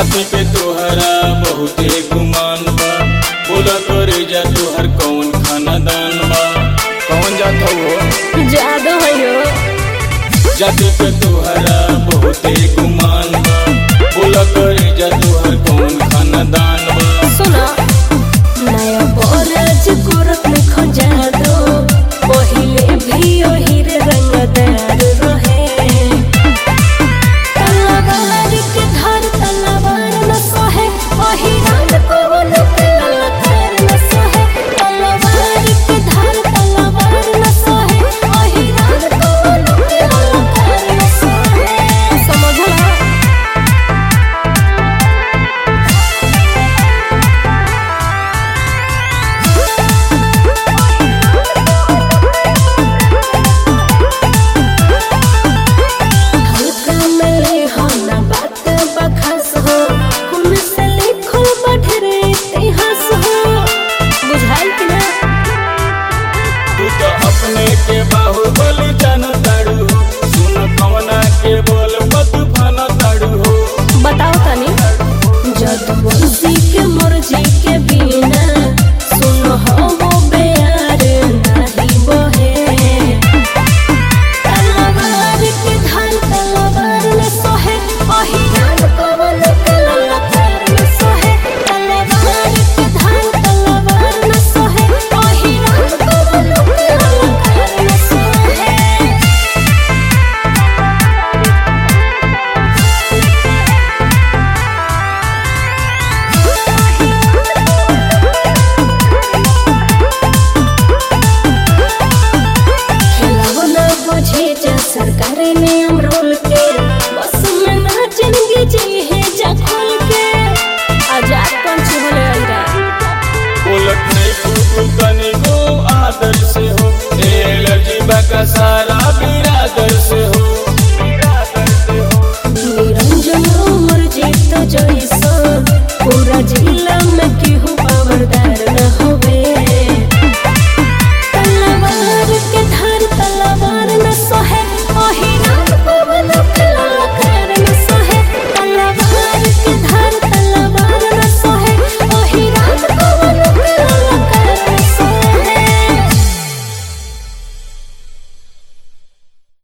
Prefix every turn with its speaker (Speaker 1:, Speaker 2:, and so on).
Speaker 1: जाति पे तोहरा बहुते गुमान बा बोला करे जा तोहर कौन खानदान बा कौन जात हो
Speaker 2: जादू है
Speaker 1: जाति पे तोहरा बहुते गुमान बा बोला करे जा तोहर कौन खानदान बा
Speaker 2: सुना नया बोराज गोरख में खोजा दो पहिले भी ओही रे रंगदार रहे तलवार के धार तलवार न सोहे ओही रात को लोक ललकार न सोहे तलवार के धार तलवार न सोहे ओही रात को लोक ललकार न सोहे समझला हल्का में हो ना बात बखस हो कुल से लिखल बढ़रे इतिहास हो बुझाई कि ना
Speaker 1: तू तो अपने के बाहुबली जान ताड़ू हो सुन कवना के बोल मत फान ताड़ू हो
Speaker 2: बताओ तनी जद बंसी के मर्जी के बिना सुन हो वो प्यार नहीं बहे तलवार के धार तलवार न सोहे ओही रात कवन कललकार न सोहे तलवार के धार तलवार न सोहे ओही रात कवन कललकार न सोहे खेलावना बुझे जा सरकार ने